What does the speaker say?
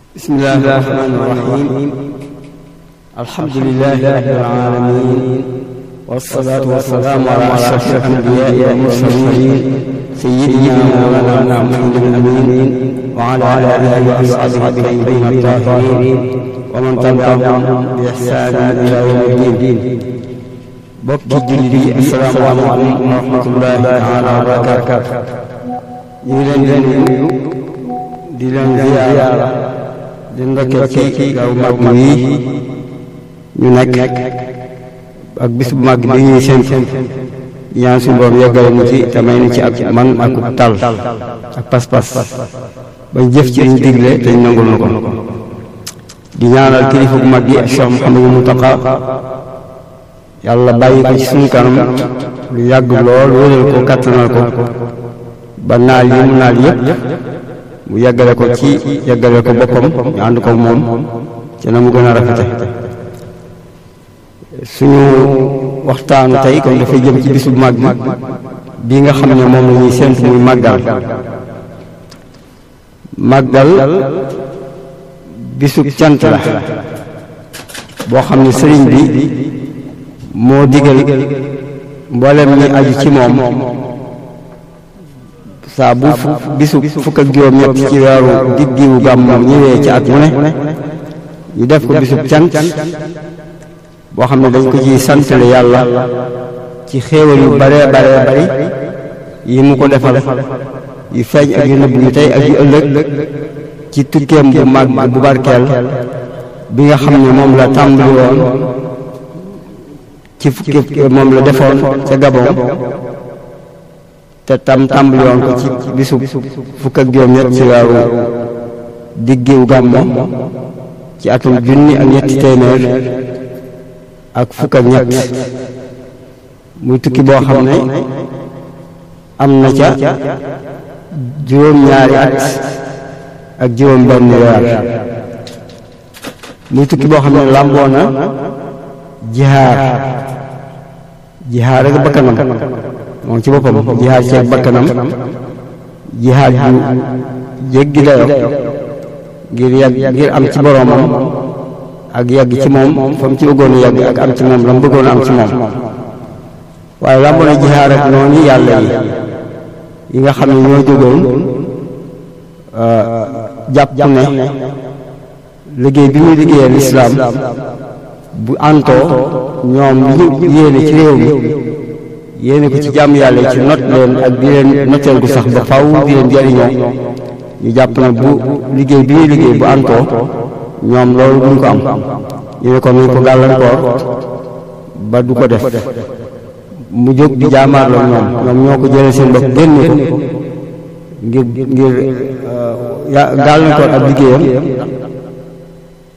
بسم الله الرحمن الرحيم الحمد لله رب العالمين والصلاة والسلام على أشرف الأنبياء والمرسلين سيدنا مولانا محمد الأمين وعلى آله وأصحابه الطيبين الطاهرين ومن تبعهم بإحسان إلى يوم الدين bokki julli yi asalaamaaleykum wa rahmatullahi taala wa barakaatu ñu ngi leen di nuyu di leen ziyaara di ndokkee ci gaw màgg yi ñu nekk ak bis bu màgg bi ñuy seen ñaan suñu borom yeggale mu ci te may nu ci ak man ak tal ak pas-pas bañ jëf ci ñu digle te ñu nangul nu ko di ñaanal kilifa bu mag yi Cheikh Mouhamadou Mountakha yàlla bàyyi ko ci suñu kanam lu yàgg lool wéral ko kattanal ko ba naal yi mu naal yëpp mu yeggale ko ci yeggale ko boppam ñu ànd ko moom ci na mu gën a rafete suñu waxtaanu tey kon dafay jëm ci bisu mag bi nga xam ne moom la ñuy séntu muy màggal màggal bisu cant la boo xam ne sëriñ bi moo digal mboolem ñi aju ci moom saa bu bisu fukk ak juróom ñett ci weeru diggiwu gàmmu ñëwee ci at mu ne ñu def ko bisub cant boo xam ne dañ ko ciy santale yàlla ci xéewal yu bare bare bari yi mu ko defal yu feeñ ak yu nëbb yu tey ak yu ëllëg ci tukkeem bu mag bu barkeel bi nga xam ne moom la tàmbali woon ci fukki moom la defoon ca Gabon te tam tàmbali woon ko ci bisu fukk ak juróom-ñett ci weeru diggiw gàmmo ci atum junni ak ñetti téeméer ak fukk ak ñett muy tukki boo xam ne am na ca juróom-ñaari at ak juróom benn weer muy tukki boo xam ne làmboo na jihaar jihaar ak bakkanam moom ci boppam jihaar ceeg bakkanam jihaar ju jéggi dayo ngir yàgg ngir am ci boroomam ak yàgg ci moom fa mu ci bëggoon a yàgg ak am ci moom la mu bëggoon a am ci moom waaye làmbo na jihaar ak noonu yàlla yi yi nga xam ne ñoo jógoon jàpp ne liggéey bi muy liggéeyee lislaam bu antoo ñoom li ñu yéene ci réew mi yéene ko ci jàmm yàlla ci not leen ak di leen noteel gu sax ba faw di leen jariñoo ñu jàpp ne bu liggéey bi ñuy liggéey bu antoo ñoom loolu duñ ko am ñu ne ko nañ ko gàllankoor ba du ko def mu jóg di jaamaarloo ñoom ñoom ñoo ko jëlee seen bopp génne ko ngir ngir gàllankoor ak liggéeyam